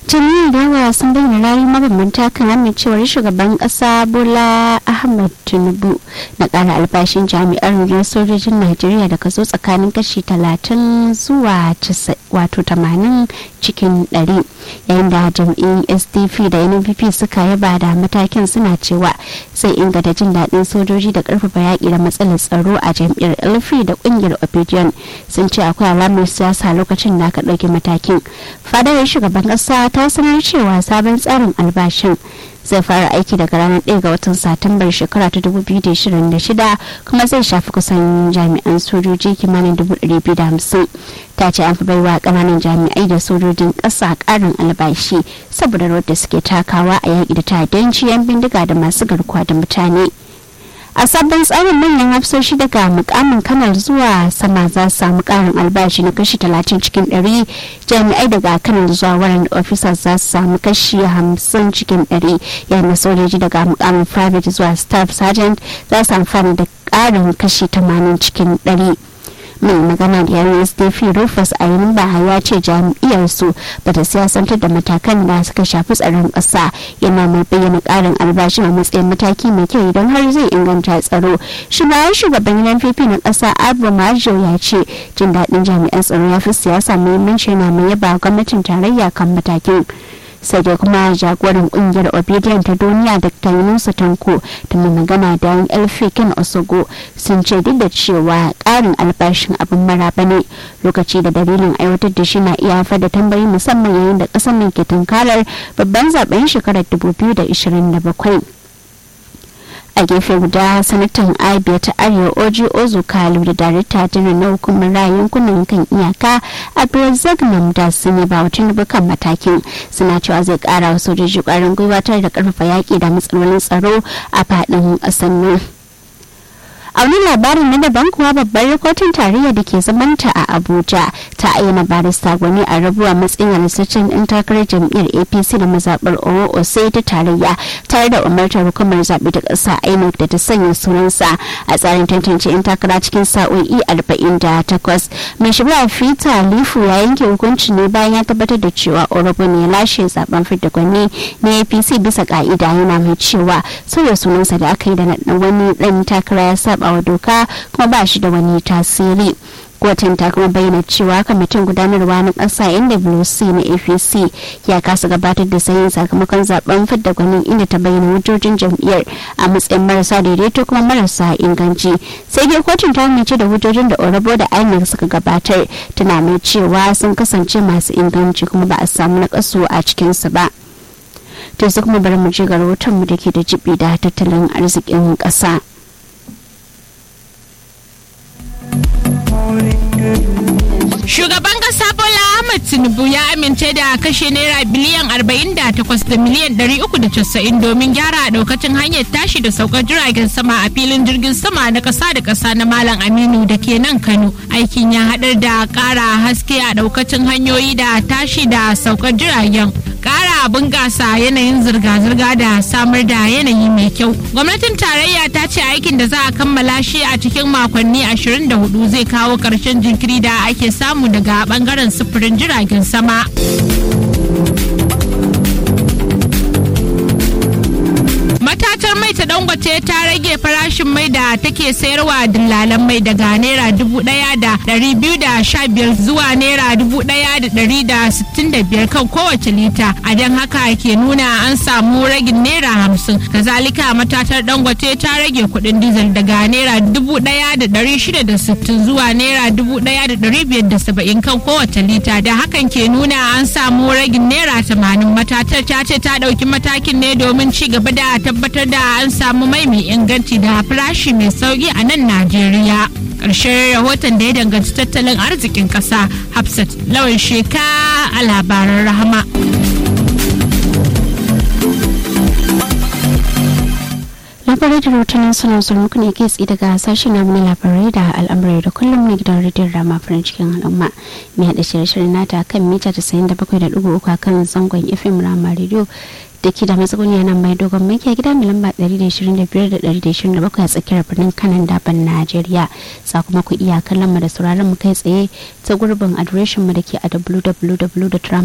jami'in yawa sun bayyana rayu mabambanta kan amincewar shugaban kasa bola ahmad tinubu na kara albashin jami'ar rundunar sojojin najeriya da kaso tsakanin kashi 30 zuwa wato 80 cikin 100 yayin da jam'iyyun sdp da nnpp suka yaba da matakin suna cewa zai inganta jin daɗin sojoji da ƙarfafa yaƙi da matsalar tsaro a jam'iyyar elfi da ƙungiyar opinion sun ce akwai alamar siyasa lokacin da aka ɗauki matakin fadar shugaban ƙasa ta sanar cewa sabon tsarin albashin zai fara aiki daga ranar 1 ga watan satumbar shekara ta 2026 kuma zai shafi kusan jami'an sojoji kimanin 250 ta ce an fi baiwa kananan jami'ai da sojojin ƙasa ƙarin albashi saboda rawar da suke takawa a yaƙi da ta'addanci yan bindiga da masu garkuwa da mutane a sabon tsarin manyan hafsoshi daga mukamin kanar zuwa sama za su samu karin albashi na kashi 30 cikin 100 jami'ai daga kanar zuwa waran officers za su samu kashi 50 cikin 100 yayin da sojoji daga mukamin private zuwa staff sergeant za su amfana da karin kashi 80 cikin 100 mai magana da yawon sdp rufus ainihin baha ya ce jam'iyyarsu ba ta siyasantar da matakan da suka shafi tsaron ƙasa yana mai bayyana ƙarin albashi a matsayin mataki mai kyau idan har zai inganta tsaro shugaban shugaban npp na ƙasa abu majo ya ce jin daɗin jami'an tsaro ya fi siyasa muhimmanci yana mai yaba gwamnatin tarayya kan matakin sai dai kuma jagoran kungiyar obedience ta duniya dr yunusa tanko da mai magana da yan elfikin osogo sun ce duk da cewa karin albashin abin maraba ne lokaci da dalilin aiwatar da shi na iya haifar da tambayi musamman yayin da kasar nan ke tunkarar babban zaben shekarar 2027 a gefe guda sanatan abia ta arewa oji ozu kalu da darakta janar na hukumar rayun kunan kan iyaka abdulrazak namda sun yi ba wa kan matakin suna cewa zai kara wa sojoji kwarin gwiwa tare da karfafa yaki da matsalolin tsaro a faɗin ƙasar nan a wani labarin na daban kuwa babbar kotun tarayya da ke zamanta a abuja ta ayyana barista gwani a rabuwa matsayin halittaccen ɗan takarar jam'iyyar apc da mazaɓar oo sai ta tarayya tare da umartar hukumar zaɓe da ƙasa inec da ta sanya sunansa a tsarin tantance 'yan takara cikin sa'o'i 48 mai shari'a fita lifu ya yanke hukunci ne bayan ya tabbatar da cewa orobo ne ya lashe zaben fidda gwani na apc bisa ka'ida yana mai cewa sauya sunansa da aka yi da wani ɗan takara ya saba wa doka kuma ba shi da wani tasiri kotun ta kuma bayyana cewa kwamitin gudanarwa na ƙasa nwc na apc ya kasa gabatar da sayin sakamakon zaben fidda gwanin inda ta bayyana hujjojin jam'iyyar a matsayin marasa daidaito kuma marasa inganci sai dai kotun ta amince da hujjojin da orabo da inec suka gabatar tana mai cewa sun kasance masu inganci kuma ba a samu na a cikinsu ba to su kuma bari mu je ga rahoton mu da ke da jibi da tattalin arzikin ƙasa. Shugaban kasa Bola Ahmed Tinubu ya amince da kashe naira biliyan 48 da miliyan 390 domin gyara daukacin hanyar tashi da saukar jiragen sama a filin jirgin sama na kasa da kasa na Malam Aminu da ke nan Kano. Aikin ya haɗar da ƙara haske a daukacin hanyoyi da tashi da saukar jiragen. Ƙara bunƙasa yanayin zirga-zirga da samar da yanayi mai kyau. Gwamnatin tarayya ta ce aikin da za a kammala shi a cikin makonni 24 zai kawo ƙarshen jinkiri da ake samu daga bangaren sufurin jiragen sama. matatar mai ta dangote ta rage farashin mai da take sayarwa dillalan mai daga naira dubu daya da dari biyu da sha biyar zuwa naira dubu daya da dari da sittin da biyar kan kowace lita a don haka ke nuna an samu ragin naira hamsin kazalika matatar dangote ta rage kudin dizal daga naira dubu daya da dari shida da sittin zuwa naira dubu daya da dari biyar da saba'in kan kowace lita da hakan ke nuna an samu ragin naira tamanin matatar ta ce ta dauki matakin ne domin ci gaba da tabbatar da an samu mai mai inganci da farashi mai sauki a nan Najeriya. Ƙarshen rahoton da ya danganci tattalin arzikin ƙasa Hafsat lawan sheka a labaran rahama. labarai da rahotannin suna zuwa muku ne kai tsaye daga sashen namu na labarai da al'amurai da kullum na gidan rediyon rama farin cikin al'umma mai haɗa shirye-shirye nata kan mita 97.3 a kan zangon fm rama rediyo da ke da matsuguni nan mai dogon maki a gida mai lamba 125 da 127 a tsakiyar birnin kanan daban najeriya za kuma ku iya kallon mu da sauraron mu kai tsaye ta gurbin adireshin mu da ke a www